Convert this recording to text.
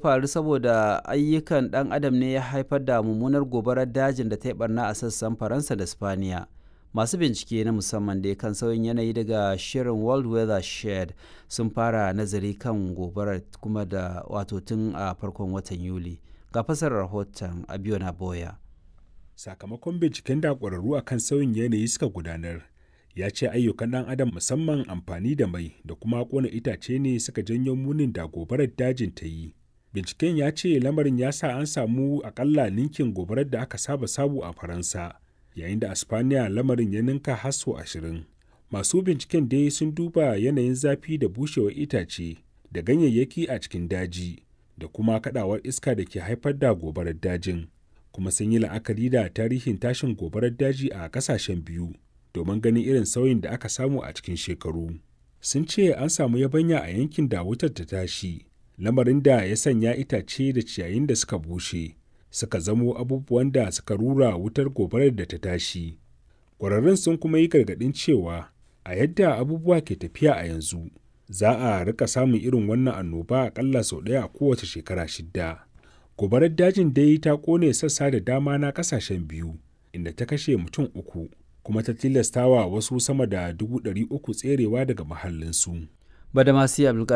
faru saboda ayyukan ɗan adam ne ya haifar da mummunar gobarar dajin da ta yi barna a sassan Faransa da Spaniya. Masu bincike na musamman da kan sauyin yanayi daga shirin World Weather Shed sun fara nazari kan gobarar kuma da wato tun a farkon watan Yuli. Ga fasarar rahoton Abiona Boya. Sakamakon binciken da ƙwararru a kan sauyin yanayi suka gudanar, ya ce ayyukan ɗan adam musamman amfani da mai da kuma ƙona itace ne suka janyo munin da gobarar dajin ta yi. Binciken ya ce lamarin ya sa an samu akalla ninkin gobarar da aka saba samu a Faransa, yayin da a Spaniya lamarin ya ninka har sau ashirin. Masu binciken dai sun duba yanayin zafi da bushewar itace da ganyayyaki a cikin daji da kuma kadawar iska da ke haifar da gobarar dajin. Kuma sun yi la'akari da tarihin tashin gobarar daji a kasashen biyu domin ganin irin sauyin da aka samu a cikin shekaru. Sun ce an samu yabanya a yankin da wutar ta tashi, lamarin da ya sanya itace da ciyayin da suka bushe, suka zamo abubuwan da suka rura wutar gobarar da ta tashi. Ƙwararrun sun kuma yi gargaɗin cewa a yadda abubuwa ke tafiya a yanzu, za a rika samun irin wannan annoba akalla sau ɗaya a kowace shekara shidda. Gobarar dajin dai ta ƙone sassa da dama na ƙasashen biyu, inda ta kashe mutum uku, kuma ta tilastawa wasu sama da dubu ɗari uku tserewa daga mahallinsu. Badamasi